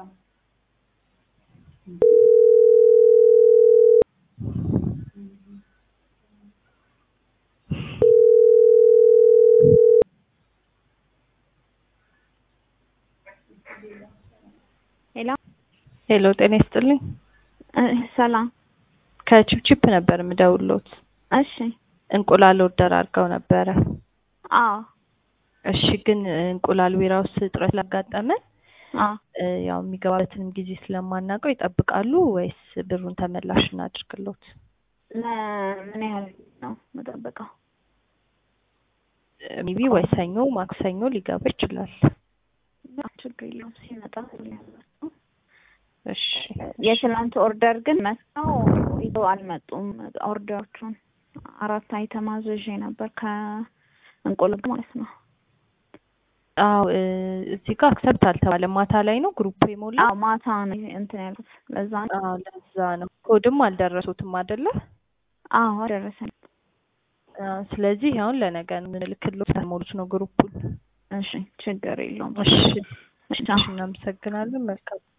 ሄሎ ሄሎ ጤና ይስጥልኝ። እ ሰላም። ከቺፕቺፕ ነበር የምደውልዎት። እሺ። እንቁላል ኦርደር አድርገው ነበረ። አዎ እሺ ግን እንቁላል ቢራ ውስጥ እጥረት ስላጋጠመን አዎ እ ያው የሚገባበትንም ጊዜ ስለማናውቀው ይጠብቃሉ ወይስ ብሩን ተመላሽ እናድርግሎት? ለምን ያህል ነው የምጠብቀው? ሜቢ ወይ ሰኞ ማክሰኞ ሊገባ ይችላል። ያ ችግር የለውም ሲመጣ ያላቸው እሺ የትናንት ኦርደር ግን መጥተው ይዘው አልመጡም። ኦርደሮቹን አራት አይተም አዝዤ ነበር ከእንቁላል ማለት ነው። አዎ እ እዚህ ጋር አክሰፕት አልተባለም። ማታ ላይ ነው ግሩፕ የሞላ። አዎ ማታ ነው እንትን ያልኩት ለዛ ነው። አዎ ለዛ ነው። ኮድም አልደረሱትም አይደለ? አዎ ደረሰኝ። አዎ ስለዚህ አሁን ለነገ ነው የምንልክልዎት። ተሞሉት ነው ግሩፑን። እሺ ችግር የለውም። እሺ እሺ እናመሰግናለን። መልካም